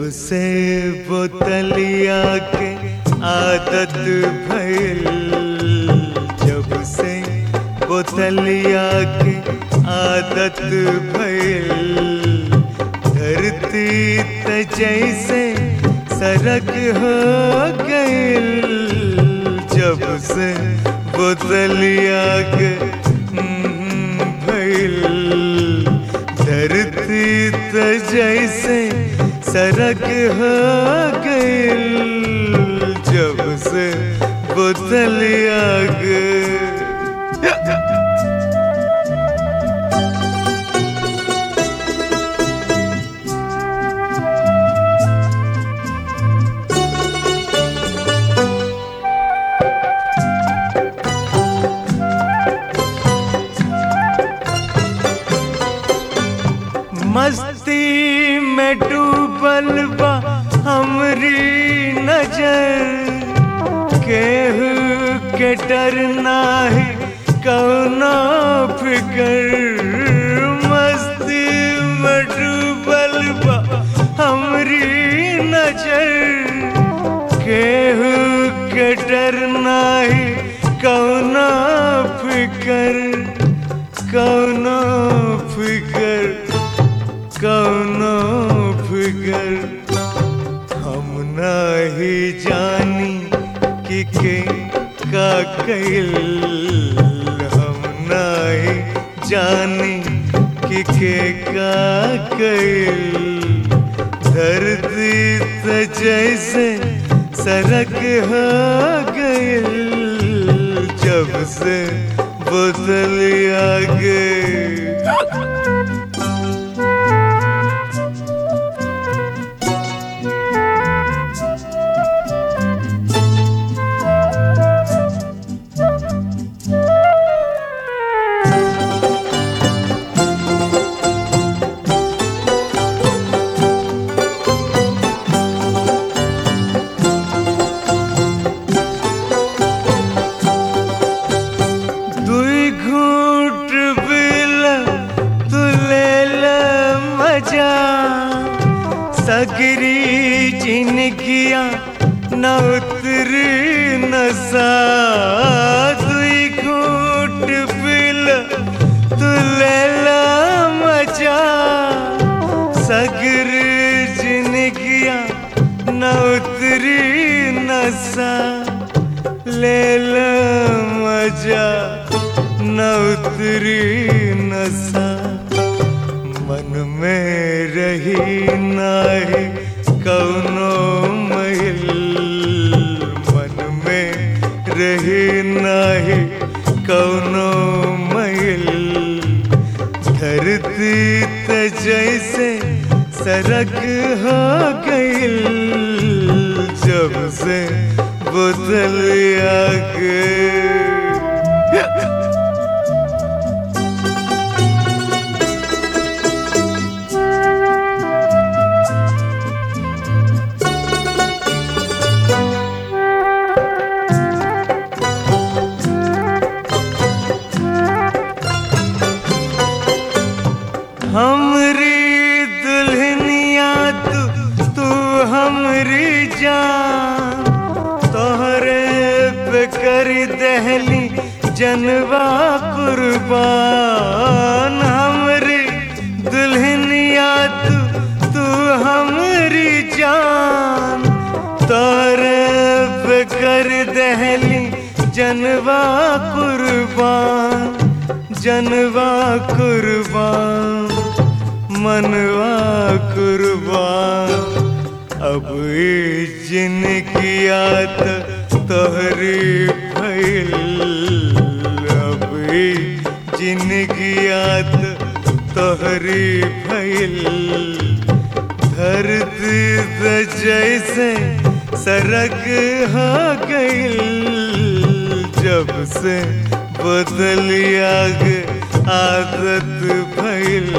से बोतलिया के आदत भइल जब से बोतलिया के आदत भइल धरती त जैसे सरक हो गइल जब से बोतलिया के हम्म, भइल धरती त जैसे सरक हो गइल जब से बोतलिया के मस्ती में डूबल बा हमरी नजर केहू के डर नाही कौनो फिकर मस्ती में डूबल बा हमरी नजर केहू के डर नाही कौनो फिकर कौनो फिकर कौनो फिकर हम नहीं जानी कि के का कैल हम नहीं जानी कि के का कैल धरती त जैसे सरक हो गइल जब से बोतलिया गए दुई घूट बिल तू ले ल मजा सगरी जिनगिया न उतरी नसा दुई घूट बिल तू ले ल मजा सगरी जिनगिया न उतरी नसा ले ल मजा न उतरी नशा मन में रही नाही कौनो महिल मन में रही नाही कौनो महिल धरती त जैसे सरक हो गइल जब से बोतलिया के हमरी दुल्हनिया तू तू हमरी जान तोहरे पे कर दहली जनवा कुर्बान हमरी दुल्हनिया तू तू हमरी जान तोहरे पे कर दहली जनवा कुर्बान जनवा कुर्बान मनवा कुर्बान अब ई जिनकियात तोहरी भइल अब ई जिनकियात तोहरी भइल धरती त जैसे सरक हो गइल जब से बदलिया गे आदत भइल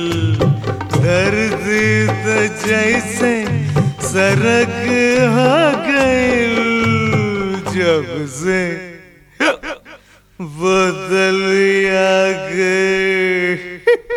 धरती त जैसे सरक हो गइल जब से बदलिया गे